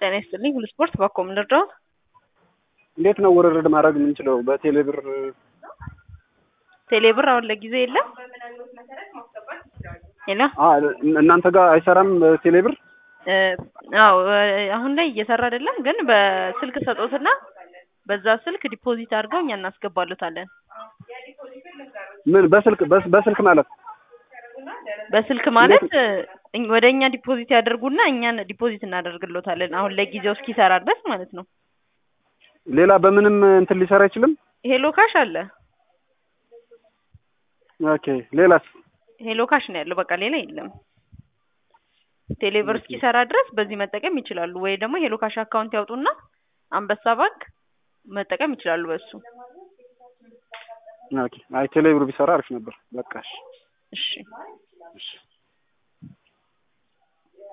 ጤና ይስጥልኝ ሁሉ ስፖርት ባኮ ምንድነው? እንዴት ነው ውርርድ ማድረግ የምንችለው? በቴሌብር ቴሌብር አሁን ለጊዜው የለም። ሄሎ አ እናንተ ጋር አይሰራም ቴሌብር? እ አዎ አሁን ላይ እየሰራ አይደለም፣ ግን በስልክ ሰጦትና በዛ ስልክ ዲፖዚት አድርገው እኛ እናስገባሉታለን። ምን በስልክ በስ- በስልክ ማለት በስልክ ማለት እኝ- ወደ እኛ ዲፖዚት ያደርጉና እኛን ዲፖዚት እናደርግሎታለን። አሁን ለጊዜው እስኪሰራ ድረስ ማለት ነው። ሌላ በምንም እንትን ሊሰራ አይችልም? ሄሎ ካሽ አለ። ኦኬ ሌላስ? ሄሎ ካሽ ነው ያለው። በቃ ሌላ የለም። ቴሌብር እስኪሰራ ድረስ በዚህ መጠቀም ይችላሉ። ወይ ደግሞ ሄሎ ካሽ አካውንት ያውጡና አንበሳ ባንክ መጠቀም ይችላሉ በሱ። ኦኬ አይ ቴሌብር ቢሰራ አሪፍ ነበር። በቃ እሺ እሺ እሺ